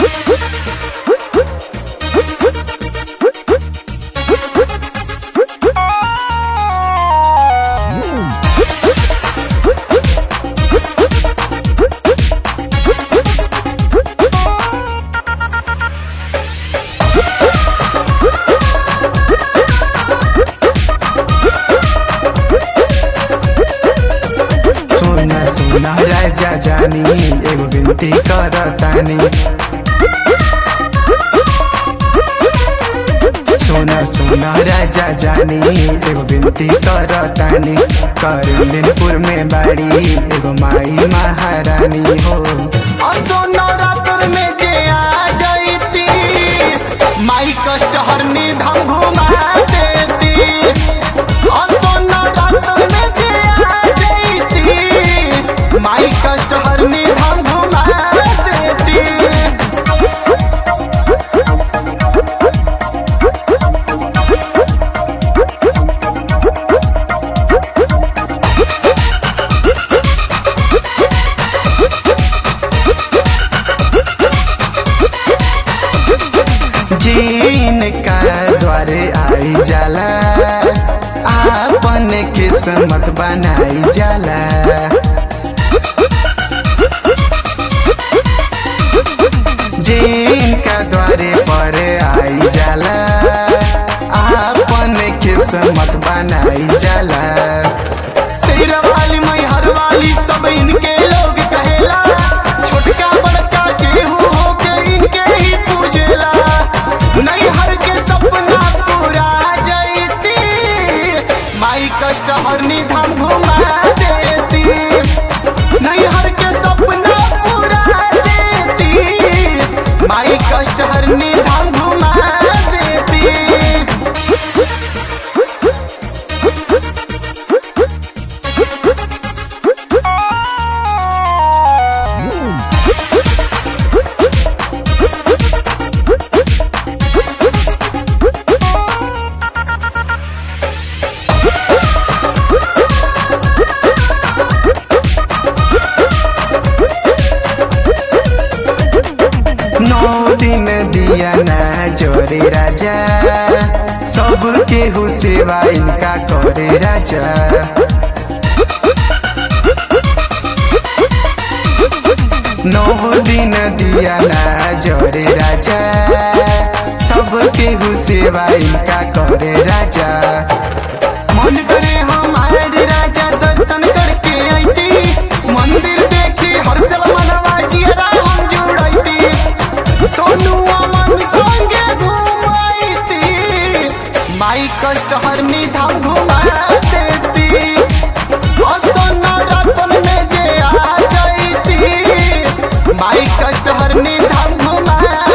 सोना सोना राजा जानी एगो विनती करतानी सोना सोना राजा जानी एगो विनती करतानी करिंदनपुर में बाड़ी एगो माई महारानी हो असो नवरात्र में जे आ जाइती माई कष्ट हरनी धाम घुमा देती असो नवरात्र में जे आ जाइती माई कष्ट हरनी धाम घुमा देती जीन का द्वारे आई जाला आपन किस्मत बनाई जाला जिनका द्वारे पर आई जाला आपन किस्मत बनाई जाला शेर वाली मई हर वाली सब इनके लोग कहेला छोटका बड़का केहू हो के इनके ही पूजेला नहीं हर के सपना पूरा जैती माई कष्ट हरनी धाम घुमा देती नहीं हर के सपना पूरा देती माई कष्ट हरनी धाम घुमा देती नौ दिन दिया ना जोरे राजा सब केहू सेवा इनका करे राजा नौ दिन दिया ना जोरे राजा सब केहू सेवा इनका करे राजा मन करे हमारे राजा दर्शन करके आईती मंदिर देखी हर साल मनवा जियरा हम जुड़ाईती सोनू अमन संगे घुमाईती माई कष्ट हरनी धाम घुमा देती असन्न रतन में जे आ जाईती माई कष्ट हरनी धाम घुमा